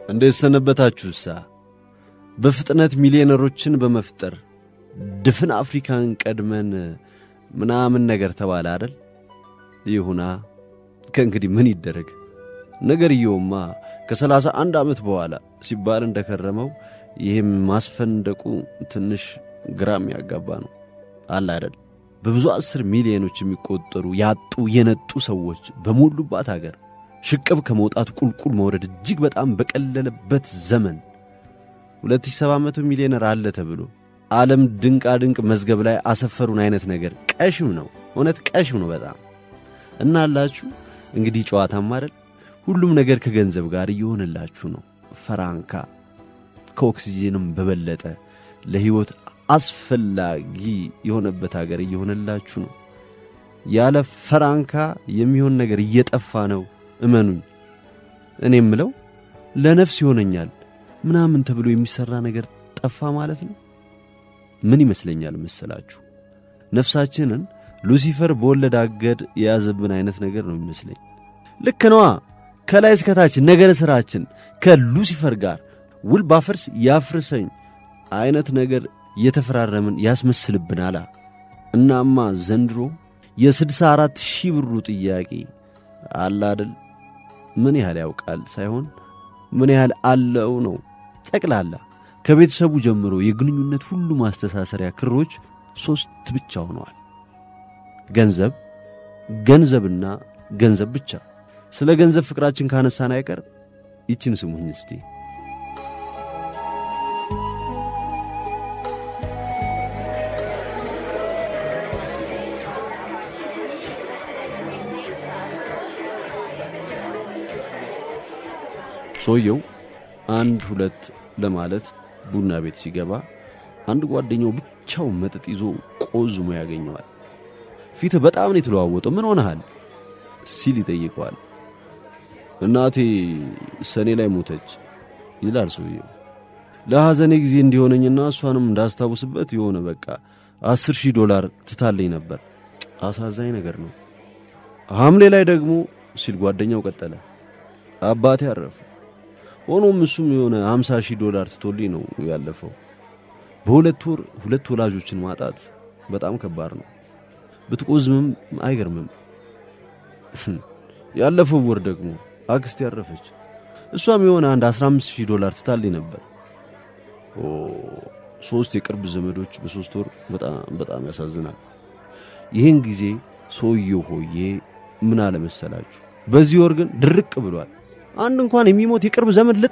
እንዴት ሰነበታችሁሳ? በፍጥነት ሚሊዮነሮችን በመፍጠር ድፍን አፍሪካን ቀድመን ምናምን ነገር ተባለ አደል? ይሁና ከእንግዲህ ምን ይደረግ። ነገርየውማ ከሰላሳ አንድ ዓመት በኋላ ሲባል እንደከረመው ይህም ማስፈንደቁ ትንሽ ግራም ያጋባ ነው አለ አደል? በብዙ አስር ሚሊዮኖች የሚቆጠሩ ያጡ የነጡ ሰዎች በሞሉባት አገር ሽቅብ ከመውጣት ቁልቁል መውረድ እጅግ በጣም በቀለለበት ዘመን 2700 ሚሊዮነር አለ ተብሎ ዓለም ድንቃ ድንቅ መዝገብ ላይ አሰፈሩን አይነት ነገር ቀሽም ነው። እውነት ቀሽም ነው በጣም እና አላችሁ እንግዲህ ጨዋታም አይደል ሁሉም ነገር ከገንዘብ ጋር እየሆነላችሁ ነው። ፈራንካ ከኦክሲጂንም በበለጠ ለሕይወት አስፈላጊ የሆነበት አገር እየሆነላችሁ ነው። ያለ ፈራንካ የሚሆን ነገር እየጠፋ ነው። እመኑኝ። እኔ የምለው ለነፍስ ይሆነኛል ምናምን ተብሎ የሚሠራ ነገር ጠፋ ማለት ነው። ምን ይመስለኛል መሰላችሁ? ነፍሳችንን ሉሲፈር በወለድ አገድ የያዘብን አይነት ነገር ነው የሚመስለኝ። ልክ ነዋ። ከላይ እስከታች ነገረ ሥራችን ከሉሲፈር ጋር ውል ባፈርስ ያፍርሰኝ አይነት ነገር የተፈራረምን ያስመስልብናላ። እናማ ዘንድሮ የስድሳ አራት ሺህ ብሩ ጥያቄ አለ አደል ምን ያህል ያውቃል ሳይሆን ምን ያህል አለው ነው። ጠቅላላ ከቤተሰቡ ጀምሮ የግንኙነት ሁሉ ማስተሳሰሪያ ክሮች ሦስት ብቻ ሆነዋል። ገንዘብ፣ ገንዘብና ገንዘብ ብቻ። ስለ ገንዘብ ፍቅራችን ካነሳን አይቀር ይችን ስሙኝ እስቲ። ሰውየው አንድ ሁለት ለማለት ቡና ቤት ሲገባ አንድ ጓደኛው ብቻው መጠጥ ይዞ ቆዝሞ ያገኘዋል። ፊትህ በጣም ነው የተለዋወጠው፣ ምን ሆነሃል ሲል ይጠይቀዋል። እናቴ ሰኔ ላይ ሞተች ይላል ሰውየው። ለሐዘኔ ጊዜ እንዲሆነኝና እሷንም እንዳስታውስበት የሆነ በቃ አስር ሺህ ዶላር ትታለኝ ነበር። አሳዛኝ ነገር ነው። ሐምሌ ላይ ደግሞ ሲል ጓደኛው ቀጠለ፣ አባቴ አረፈ። ሆኖም እሱም የሆነ 50 ሺህ ዶላር ትቶልኝ ነው ያለፈው። በሁለት ወር ሁለት ወላጆችን ማጣት በጣም ከባድ ነው። ብትቆዝምም አይገርምም። ያለፈው ወር ደግሞ አክስቴ ያረፈች። እሷም የሆነ አንድ 15 ሺህ ዶላር ትታልኝ ነበር። ኦ ሶስት የቅርብ ዘመዶች በሶስት ወር በጣም በጣም ያሳዝናል። ይህን ጊዜ ሰውየው ሆዬ ምን አለመሰላችሁ፣ በዚህ ወር ግን ድርቅ ብሏል። አንድ እንኳን የሚሞት የቅርብ ዘመድ ልጣ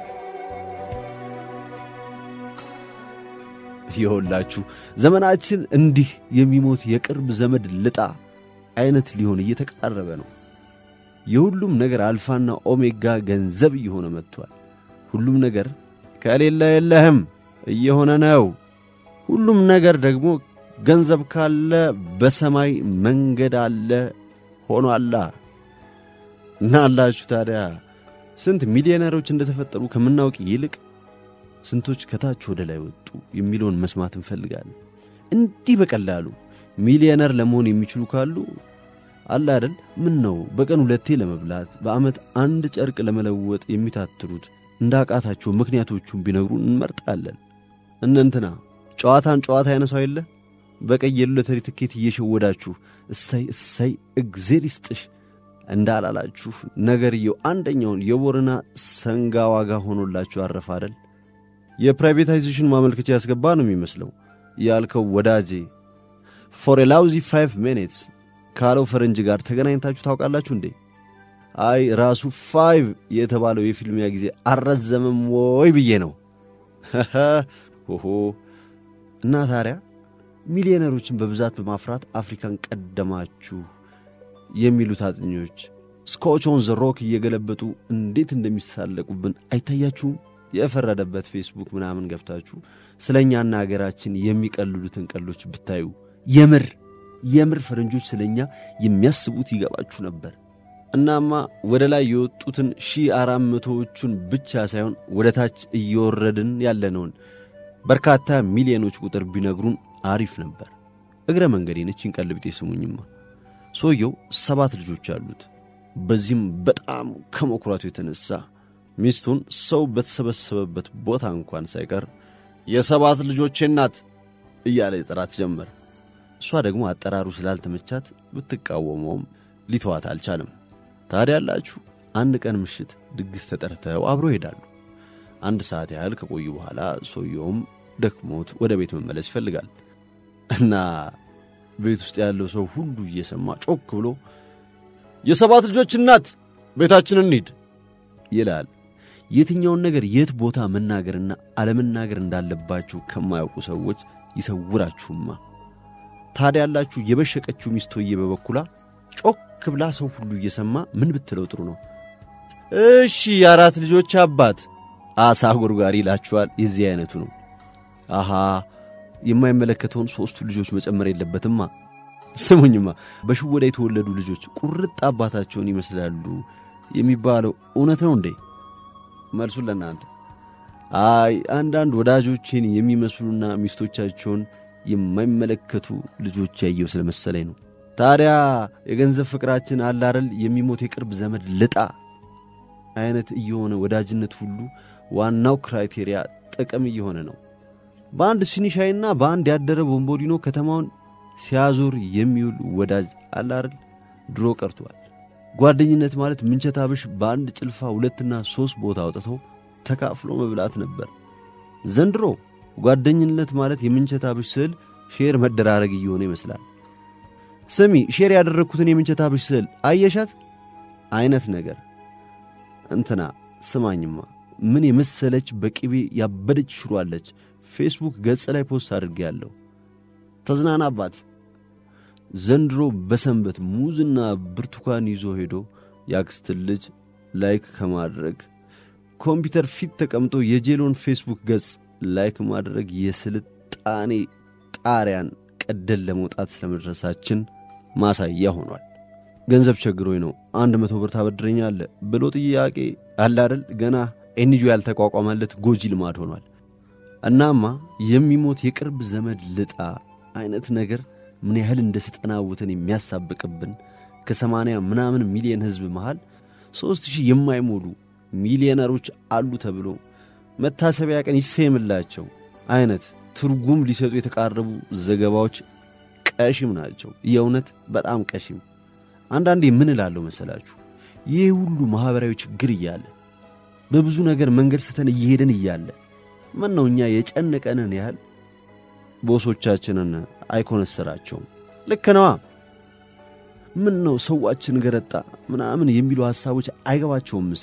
ይኸውላችሁ ዘመናችን እንዲህ የሚሞት የቅርብ ዘመድ ልጣ አይነት ሊሆን እየተቃረበ ነው። የሁሉም ነገር አልፋና ኦሜጋ ገንዘብ እየሆነ መጥቷል። ሁሉም ነገር ከሌለ የለህም እየሆነ ነው። ሁሉም ነገር ደግሞ ገንዘብ ካለ በሰማይ መንገድ አለ ሆኗላ። እና አላችሁ ታዲያ ስንት ሚሊዮነሮች እንደተፈጠሩ ከምናውቅ ይልቅ ስንቶች ከታች ወደ ላይ ወጡ የሚለውን መስማት እንፈልጋለን። እንዲህ በቀላሉ ሚሊዮነር ለመሆን የሚችሉ ካሉ አለ አይደል? ምን ነው በቀን ሁለቴ ለመብላት በዓመት አንድ ጨርቅ ለመለወጥ የሚታትሩት እንዳቃታቸው ምክንያቶቹን ቢነግሩን እንመርጣለን። እነንትና ጨዋታን ጨዋታ ያነሳው የለ በቀይ የሎተሪ ትኬት እየሸወዳችሁ እሰይ እሰይ እግዜር ይስጥሽ እንዳላላችሁ ነገርየው አንደኛውን የቦረና ሰንጋ ዋጋ ሆኖላችሁ አረፈ አይደል? የፕራይቬታይዜሽን ማመልከቻ ያስገባ ነው የሚመስለው ያልከው ወዳጄ ፎር ላውዚ ፋይቭ ሚኒትስ ካለው ፈረንጅ ጋር ተገናኝታችሁ ታውቃላችሁ እንዴ? አይ ራሱ ፋይቭ የተባለው የፊልሚያ ጊዜ አልረዘመም ወይ ብዬ ነው። ሆሆ እና ታዲያ ሚሊዮነሮችን በብዛት በማፍራት አፍሪካን ቀደማችሁ የሚሉት አጥኞች ስኮች ኦን ዘ ሮክ እየገለበጡ እንዴት እንደሚሳለቁብን አይታያችሁም? የፈረደበት ፌስቡክ ምናምን ገብታችሁ ስለ እኛና አገራችን የሚቀልሉትን ቀሎች ብታዩ የምር የምር ፈረንጆች ስለ እኛ የሚያስቡት ይገባችሁ ነበር። እናማ ወደ ላይ የወጡትን ሺህ አራት መቶዎቹን ብቻ ሳይሆን ወደ ታች እየወረድን ያለነውን በርካታ ሚሊዮኖች ቁጥር ቢነግሩን አሪፍ ነበር። እግረ መንገዴን እቺን ቀልብጤ ስሙኝማ። ሰውየው ሰባት ልጆች አሉት። በዚህም በጣም ከመኩራቱ የተነሳ ሚስቱን ሰው በተሰበሰበበት ቦታ እንኳን ሳይቀር የሰባት ልጆቼ እናት እያለ ጥራት ጀመር። እሷ ደግሞ አጠራሩ ስላልተመቻት ብትቃወመውም ሊተዋት አልቻለም። ታዲያ ያላችሁ አንድ ቀን ምሽት ድግስ ተጠርተው አብሮ ይሄዳሉ። አንድ ሰዓት ያህል ከቆዩ በኋላ ሰውየውም ደክሞት ወደ ቤት መመለስ ይፈልጋል እና ቤት ውስጥ ያለው ሰው ሁሉ እየሰማ ጮክ ብሎ የሰባት ልጆች እናት ቤታችን እንሂድ ይላል። የትኛውን ነገር የት ቦታ መናገርና አለመናገር እንዳለባችሁ ከማያውቁ ሰዎች ይሰውራችሁማ። ታዲያ ያላችሁ የበሸቀችው ሚስቶዬ በበኩላ ጮክ ብላ ሰው ሁሉ እየሰማ ምን ብትለው ጥሩ ነው? እሺ የአራት ልጆች አባት አሳ ጎርጓሪ ይላችኋል። የዚህ አይነቱ ነው። አሃ የማይመለከተውን ሦስቱ ልጆች መጨመር የለበትማ። ስሙኝማ በሽወዳ የተወለዱ ልጆች ቁርጥ አባታቸውን ይመስላሉ የሚባለው እውነት ነው እንዴ? መልሱን ለእናንተ። አይ አንዳንድ ወዳጆቼን የሚመስሉና ሚስቶቻቸውን የማይመለከቱ ልጆች ያየው ስለመሰለኝ ነው። ታዲያ የገንዘብ ፍቅራችን አላረል የሚሞት የቅርብ ዘመድ ልጣ አይነት እየሆነ ወዳጅነት ሁሉ ዋናው ክራይቴሪያ ጥቅም እየሆነ ነው። በአንድ ሲኒ ሻይና በአንድ ያደረ ቦምቦሊኖ ከተማውን ሲያዞር የሚውል ወዳጅ አላረል ድሮ ቀርቷል። ጓደኝነት ማለት ምንቸት አብሽ በአንድ ጭልፋ ሁለትና ሦስት ቦታ አውጥቶ ተካፍሎ መብላት ነበር። ዘንድሮ ጓደኝነት ማለት የምንቸት አብሽ ስዕል ሼር መደራረግ እየሆነ ይመስላል። ስሚ ሼር ያደረግኩትን የምንቸት አብሽ ስዕል አየሻት አይነት ነገር እንትና ስማኝማ ምን የመሰለች በቅቤ ያበደች ሽሯለች ፌስቡክ ገጽ ላይ ፖስት አድርጌያለሁ። ተዝናናባት። ዘንድሮ በሰንበት ሙዝና ብርቱካን ይዞ ሄዶ ያክስትን ልጅ ላይክ ከማድረግ ኮምፒውተር ፊት ተቀምጦ የጄሎን ፌስቡክ ገጽ ላይክ ማድረግ የስልጣኔ ጣሪያን ቀደን ለመውጣት ስለመድረሳችን ማሳያ ሆኗል። ገንዘብ ቸግሮኝ ነው አንድ መቶ ብር ታበድረኛለህ ብሎ ጥያቄ አለ አይደል? ገና ኤንጂ ያልተቋቋመለት ጎጂ ልማድ ሆኗል። እናማ የሚሞት የቅርብ ዘመድ ልጣ አይነት ነገር ምን ያህል እንደተጠናወተን የሚያሳብቅብን ከሰማንያ ምናምን ሚሊዮን ሕዝብ መሃል ሦስት ሺህ የማይሞሉ ሚሊዮነሮች አሉ ተብሎ መታሰቢያ ቀን ይሰየምላቸው አይነት ትርጉም ሊሰጡ የተቃረቡ ዘገባዎች ቀሽም ናቸው። የእውነት በጣም ቀሽም። አንዳንዴ ምን እላለሁ መሰላችሁ? ይህ ሁሉ ማኅበራዊ ችግር እያለ በብዙ ነገር መንገድ ስተን እየሄድን እያለ ምን ነው እኛ የጨነቀንን ያህል ቦሶቻችንን አይኮነስራቸውም። ልክ ነዋ። ምን ነው ሰዋችን ገረጣ ምናምን የሚሉ ሐሳቦች አይገባቸውም። ምሳ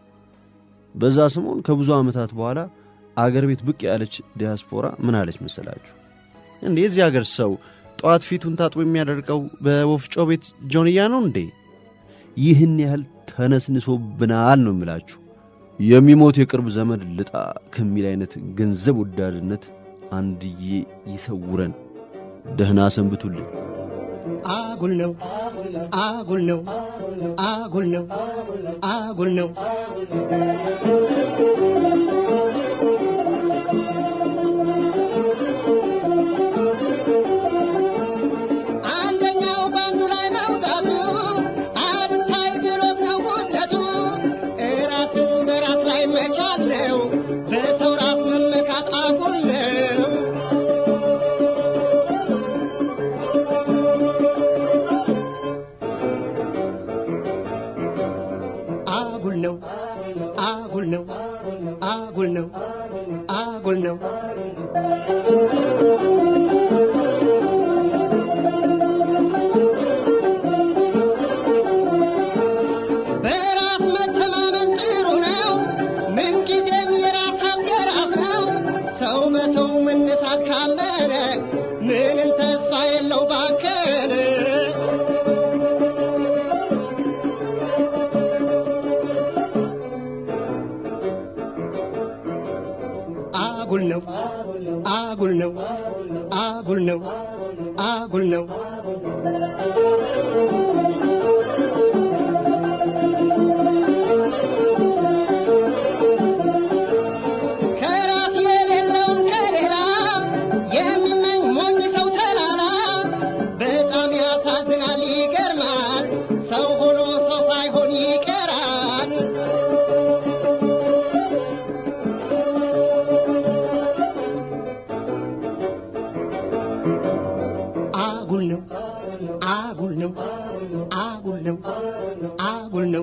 በዛ ሰሞን ከብዙ ዓመታት በኋላ አገር ቤት ብቅ ያለች ዲያስፖራ ምን አለች መሰላችሁ? እንዴ የዚህ አገር ሰው ጠዋት ፊቱን ታጥቦ የሚያደርገው በወፍጮ ቤት ጆንያ ነው እንዴ? ይህን ያህል ተነስንሶብናል ነው የምላችሁ። የሚሞት የቅርብ ዘመድ ልጣ ከሚል አይነት ገንዘብ ወዳድነት አንድዬ ይሰውረን። ደህና ሰንብቱልኝ። አጉል ነው አጉል ነው አጉል ነው አጉል ነው። አንደኛው በአንዱ ላይ መውጣቱ አልታይ ብሎት ነው ጉድለቱ። ራስን በራስ ላይ መቻል ነው በሰው ራስ መመካት አጉል ነው። አጉል ነው አጉል ነው አጉል ነው አጉል ነው። በራስ መተማመን ጥሩ ነው። ምንጊዜም የራስ ሀብት የራስ ነው። ሰው በሰው መነሳት ካመነ ምንም ተስፋ የለው ባከለ አጉል ነው አጉል ነው አጉል ነው አጉል ነው አጉል ነው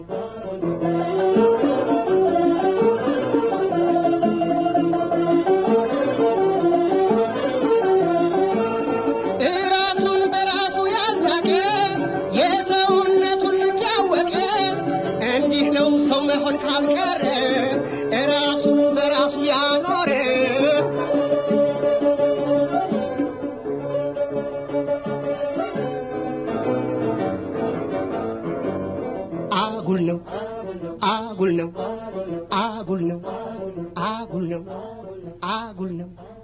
እራሱን በራሱ ያላቀ የሰውነቱን ልክ ያወቀ እንዲህ ነው ሰው መሆን ካልቀረ እራሱን በራሱ ያኖረ አጉል ነው አጉል ነው አጉል ነው አጉል ነው አጉል ነው